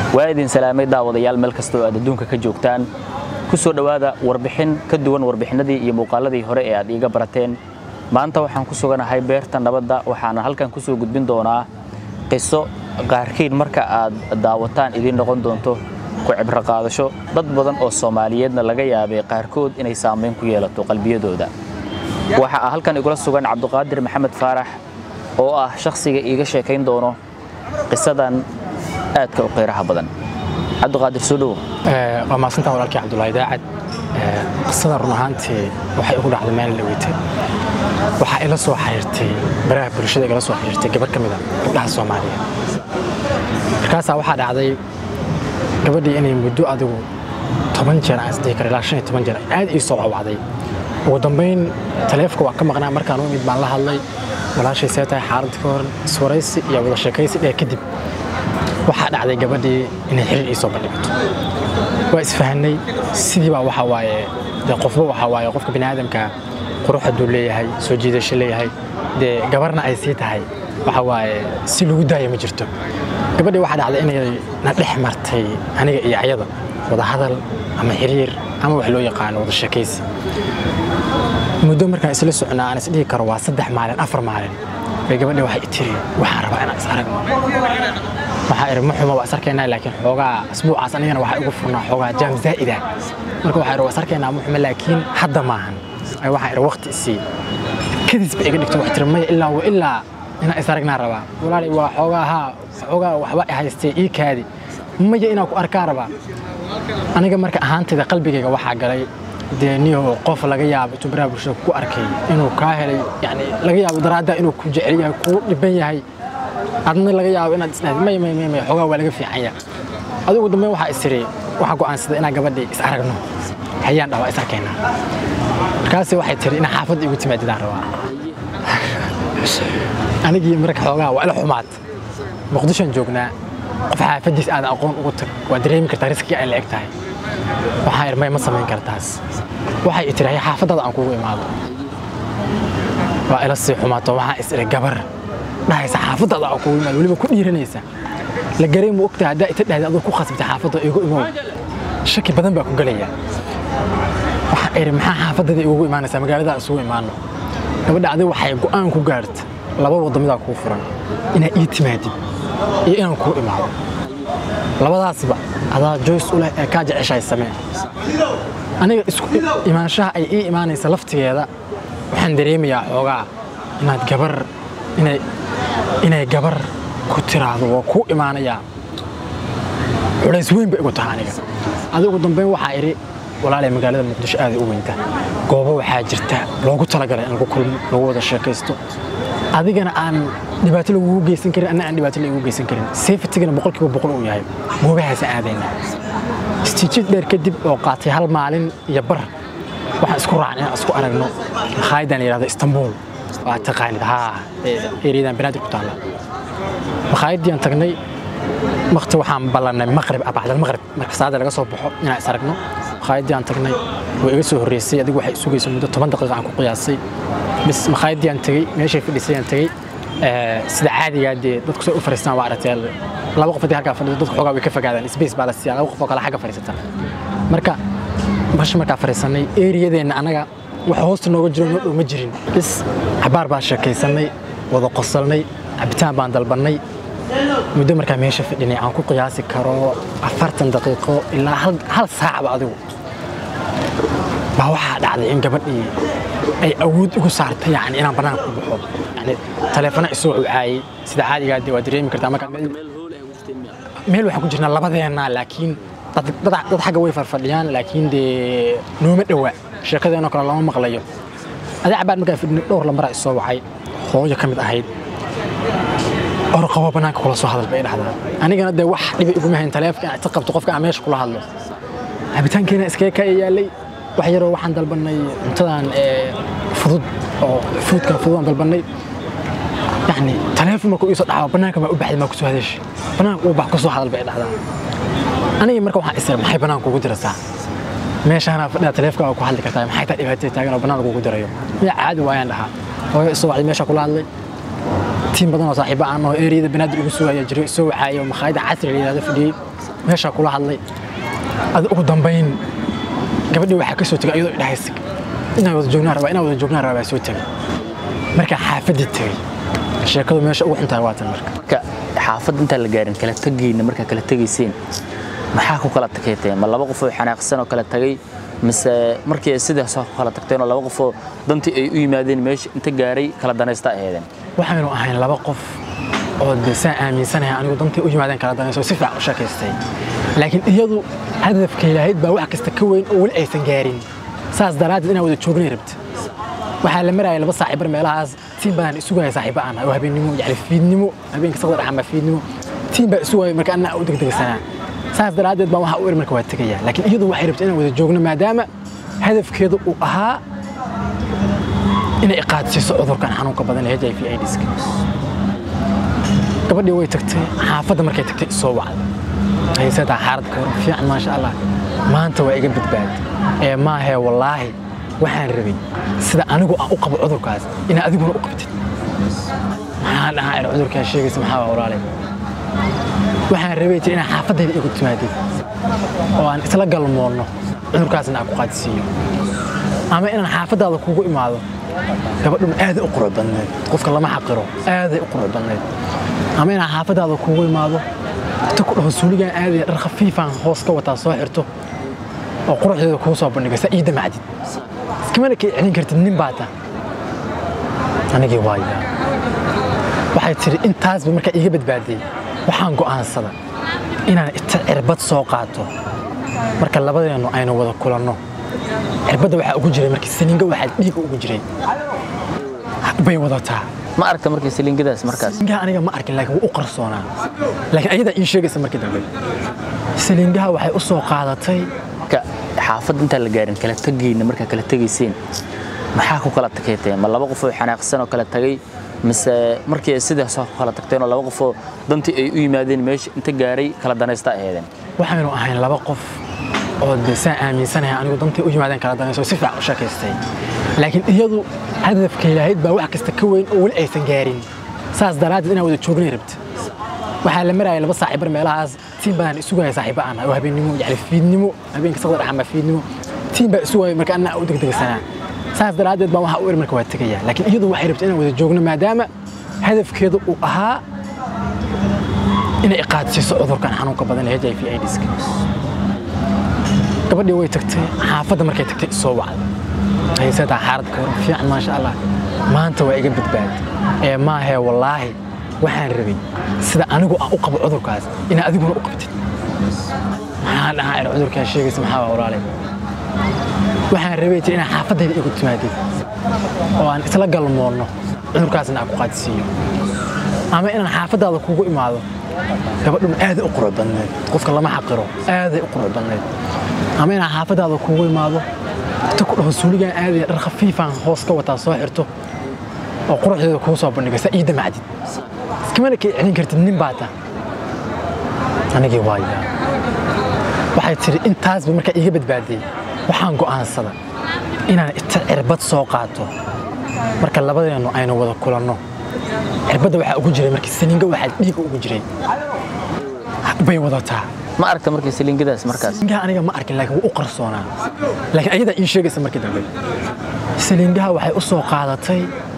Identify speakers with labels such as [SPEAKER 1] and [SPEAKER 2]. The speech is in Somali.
[SPEAKER 1] waa idin salaamay daawadayaal meel kasta oo aad adduunka ka joogtaan ku soo dhowaada warbixin ka duwan warbixinadii iyo muuqaaladii hore ee aad iiga barateen maanta waxaan ku suganahay beerta nabadda waxaana halkan ku soo gudbin doonaa qiso qaarkiin marka aad daawataan idiin noqon doonto ku cibro qaadasho dad badan oo soomaaliyeedna laga yaabay qaarkood inay saamayn ku yeelato qalbiyadooda waxaa halkan igula sugan cabduqaadir maxamed faarax oo ah shakhsiga iiga sheekayn doono qisadan aadka u qeyraha badan cabdiqaadir soo dhowo
[SPEAKER 2] waa maasantaa walaalkii cabdulaahi daacad qisada run ahaantii waxay ugu dhacday maalin dhaweytay waxaa ila soo xiriirtay baraha bulshada igala soo xiriirtay gabar ka mid a gabdhaha soomaaliyeed markaasaa waxaa dhacday gabadhii inay muddo adigu toban jeer aan isdhihi kara ilaa shan iyo toban jeer aad ii soo wacwacday ugu dambayn taleefka waa ka maqnaa markaan u imid baan la hadlay walaashay see tahay xaaladda ka hor iswaraysi iyo wada sheekaysi dheer kadib waxaa dhacday gabadhii inay xiriir ii soo bandhigato waa isfahanay sidii baa waxaa waaye dee qofba waxaa waaye qofka bini aadamka qurux hadduu leeyahay soo jiidasho leeyahay dee gabarna ay sii tahay waxa waaye si lagu daaya ma jirto gabadhii waxaa dhacday inay na dhex martay aniga iyo ayada wada hadal ama xiriir ama wax loo yaqaano wada sheekaysi muddo markaan isla socnaa aan isdhihi karo waa saddex maalin afar maalin bay gabadhii waxay tiri waxaan rabaa inaan is aragno waxaa iri ma xumo waa is arkaynaa laakiin xoogaa asbuucaas anigana waxaa igu furnaa xoogaa jaam zaa'ida marka waxaa iri waa is arkaynaa ma xumo laakiin hadda maahan ay waxaa iri waqti isii kadis ba iga dhigto wax tiri maya ilaa wa ilaa inaan is aragnaa rabaa walaalay waa xoogaa haa xoogaa waxba i haystay ii kaadi maya inaan ku arkaa rabaa aniga marka ahaantayda qalbigayga waxaa galay dee niyo qof laga yaabo intuu baraha bulshada ku arkay inuu kaa helay yani laga yaabo daraaddaa inuu ku jecel yahay kuu dhiban yahay adna laga yaabo inaad isdhahdi may may may may xoogaa waa laga fiican yahay adigu dambeyn waxaa isiri waxaa go'aansaday inaan gabadhii is aragno hayaan dhawaa is arkaynaa markaasi waxay tiri inaa xaafadda igu timaadidaan rabaa anigii marka xoogaa waa ila xumaad muqdishoan joognaa qof xaafaddiis aad aqoon ugu tag waa dareemi kartaa riskiga ay la eg tahay waxaa ir may ma samayn kartaas waxay i tiri xaafaddaada aan kugu imaado waa ila sii xumaato waxaa is iri gabar dhahaysa xaafaddaada aan kugu imaado weliba ku dhiiranaysa la garay ma ogtahay haddaa ita dhahday adoo ku khasbtay xaafadda igu imow shaki badan baa ku gelaya waxaa iri maxaa xaafaddaada igugu imaanaysaa magaalada isugu imaano gabadha adiga waxay go'aan ku gaarta laba wadamidaa kuu furan inaad ii timaadid iyo inaan kuu imaado labadaasba adaa joyce u leh ee kaa jeceshahay samee aniga isku imaanshaha ay ii imaanaysa laftigeeda waxaan dareemayaa xoogaa inaad gabar inay inay gabar ku tiraahdo waa kuu imaanayaa culays weyn bay igu tahay aniga adigu dambeyn waxaa idhi walaalay magaalada muqdisho aaday u weynta goobo waxaa jirta loogu talagalay in lagu kulmo lagu wada sheekaysto adigana aan dhibaato lagugu geysan karin anna aan dhibaato lagugu geysan karin safetigana boqolkiiba boqol uu yahay goobahaasa aadayna istiijid dheer kadib oo qaatay hal maalin iyo bar waxaan isku raacnay inaan isku aragno makhaayaddan la yidhahdo istanbul waa taqaanid haa ereyadan banaadir ku taalla makhaayaddiiaan tagnay waqti waxaan ballannay maqrib bacdal maqrib marka salaada laga soo baxo inaan is aragno makhaayadii aan tagnay way iga soo horreysay adigu waxay sugaysa muddo toban daqiiqa aan ku qiyaasay bis makhaayadii aan tegey meeshay fadhisay aan tegey sida caadigaa dee dadku say u fariistaan waa aragtay laba qof haddii halkaa fadhido dadku xoogaa way ka fogaadaan space baa la siiyaa laba qof oo kale xagga fadhiisata marka bash markaa fadhiisanay eriyadeenna annaga wax hoosta nooga jiro noo dhow ma jirin bis xabaar baan sheekaysanay wada qosalnay cabitaan baan dalbannay muddo markaa meesha fadhinay aan ku qiyaasi karo afartan daqiiqo ilaa hal saacba adigu baa waxaa dhacday in gabadhii ay awood igu saartay yani inaan bannaanka ku baxo yani taleefana isoo cucaayey sida caadigaa dee waa dareemi kartaa markaa meel waxaan ku jirnaa labadeenna laakiin dad xagga way farfadhiyaan laakiin dee nooma dhowa sheekadeenoo kale lama maqlayo adaa cabaad markaa fadhinay dhowr lamaraa isoo wacay hooyo ka mid ahayd orqabo bannaanka kula soo hadal bay dhahdaa anigana dee wax dhibi iguma hayn taleefka inaa ta qabto qofka aan meesha kula hadlo cabitaankeena iskaga kaa yaalay wax yaroo waxaan dalbannay cuntadan fudud oo fuudkan fudud aan dalbannay yani taleefon markuu iisoo dhacawa bannaanka maa u baxday maa kusoo hadashay bannaanka uu bax kusoo hadal bay dhahdaa aniga marka waxaan isir maxay bannaanka ugu diraysaa meeshaana fadhiya taleefka ku hadli kartaa maxay taa dhibaatay taagan oo bannaanka ugu dirayo miya caadi waayaan dhahaa hooyo isoo wacday meesha kula hadlay tiim badan oo saaxiibo aan oo eriyada banaadir ugu sugaya jiray soo wacaayo makhaayada casri la yidhahdo fadhiyey meeshaa kula hadlay ada ugu dambayn gabadhii waxaa ka soo tegay iyadoo idhahaysa inaan wada joognaan rabaa inaan wada joognaan rabaa baa soo tegay markaa xaafaddii tegey sheekadu meesha ugu xuntahay waatan marka
[SPEAKER 1] marka xaafadda intaan la gaarin kala tegayna markaa kala tegayseen maxaa ku kala takeeteen ma laba qof oo xanaaqsan oo kala tagay mise markii ay sidaas ku kala tagteen oo laba qof oo dantii ay u yimaadeen meesha inta gaaray kala danaysta aheedeen
[SPEAKER 2] waxaynu ahayn laba qof oo de saan aaminsanahay anigu dantii u yimaadeen kala danayso si fiican u sheekaystay laakiin iyadu hadafkay lahayd baa wax kasta ka weyn oo weli aysan gaarin saas daraaddeed inaan wada joognay rabta waxaa la marayay laba saaxiibar meelahaas tiim badan isugaya saaxiiba aan oo habeennimo yani fiidnimo habeenka saqda dhaxama fiidnimo tiim baa isugaya marka anaa u degdegsanaa saas daraaddeed baan waxaa u iri marka waa tegaya laakiin iyadu waxay rabta inaan wada joogno maadaama hadafkeedu uu ahaa inay iqaadsiiso cudurkan xanuunka badan ee h i v aids-ka gabadhii way tagtay xaafadda markay tagtay isoo wacday haysataa xaalad ka waran fiican maasha allah maanta waa iga badbaad ee maahee wallaahi waxaan rabay sida anigu aan u qabo cudurkaas inaa adiguna u qabtid maxaan dhahaa in cudurkaa sheegaysa maxaa waa walaalay waxaan rabay tir inaan xaafaddayda igu timaadid oo aan isla galmoonno cudurkaasna aan ku qaadsiiyo ama inaan xaafaddaada kugu imaado gabadhun aaday u qurux badneed qofka lama xaqiro aaday u qurux badneed ama inaan xaafaddaada kugu imaado inta ku dhaho suuligaan aadaya dhar khafiifaan hoos ka wataa soo xirto oo quruxdeeda kuu soo bandhigo saa ii damacdid iskamana ka celin kartid nin baa ta anigii waaya waxay tidhi intaasba markaa iiga badbaadiyey waxaan go'aansada inaan ita cirbad soo qaato marka labadeennu aynu wada kulanno cirbadda waxaa ugu jiray markii saliinga waxaa dhiiga ugu jiray bay wadataa
[SPEAKER 1] ma aragta markii saliingadaas markaas
[SPEAKER 2] saliingaha aniga ma arkin laakiin wuu u qarsoonaa laakiin ayadaa ii sheegaysa markii dambe saliingaha waxay u soo qaadatay
[SPEAKER 1] marka xaafadda intaan la gaarin kala tegayna markaa kala tegayseen maxaa ku kala takeeteen ma laba qof oo xanaaqsan oo kala tagay mise markii ay sidaas ku kala tagteen oo laba qof oo dantii ay u yimaadeen meesha inta gaaray kala danaysta aheedeen
[SPEAKER 2] waxaynu ahayn laba qof oo de saan aaminsanahay anigu dantii u yimaadeen kala danayso si fiican u sheekaystay laakiin iyadu hadafkay lahayd baa wax kasta ka weyn oo weli aysan gaarin saas daraaddeed inaan wada joognay rabta waxaa la marayay laba saaxiibar meelahaas tiim badan isugaya saaxiiba aan oo habeennimo yani fiidnimo habeenka saqda dhaxama fiidnimo tiim baa isugaya marka anaa u degdegsanaa saas daraaddeed baan waxaa u iri marka waa tegaya laakiin iyadu waxay rabta inaan wada joogno maadaama hadafkeedu uu ahaa inay iqaadsiiso cudurkan xanuunka badan ee h i v aids-ka gabadhii way tagtay xaafadda markay tagtay isoo wacday haysataa xaalad ka waran fiican maasha allah maanta waa iga badbaad ee maahee wallaahi waxaan rabay sida anigu aan u qabo cudurkaas inaa adiguna u qabtid maxaan dhahaa in cudurkaa sheegaysa maxaa waa walaalay waxaan rabay tir inaan xaafaddayda igu timaadid oo aan isla galmoonno cudurkaasna aan ku qaadsiiyo ama inaan xaafaddaada kugu imaado gabadhun aaday u qurux badneed qofka lama xaqiro aaday u qurux badneed ama inaan xaafaddaada kugu imaado inta ku dhaho suuligaan aadaya dhar khafiifaan hoos ka wataa soo xirto oo quruxdeeda kuu soo bandhigo saa ii damacdid iskamana ka celin kartid nin baa ta anigii waaya waxay tidhi intaasba markaa iiga badbaadiyey waxaan go'aansada inaan ita cirbad soo qaato marka labadeennu aynu wada kulanno cirbadda waxaa ugu jiray markii saliinga waxaa dhiiga ugu jiray bay wadataa
[SPEAKER 1] ma aragta markii saliingadaas markaas
[SPEAKER 2] saliingaha aniga ma arkin laakiin wuu u qarsoonaa laakiin ayadaa ii sheegaysa markii dambe saliingaha waxay u soo qaadatay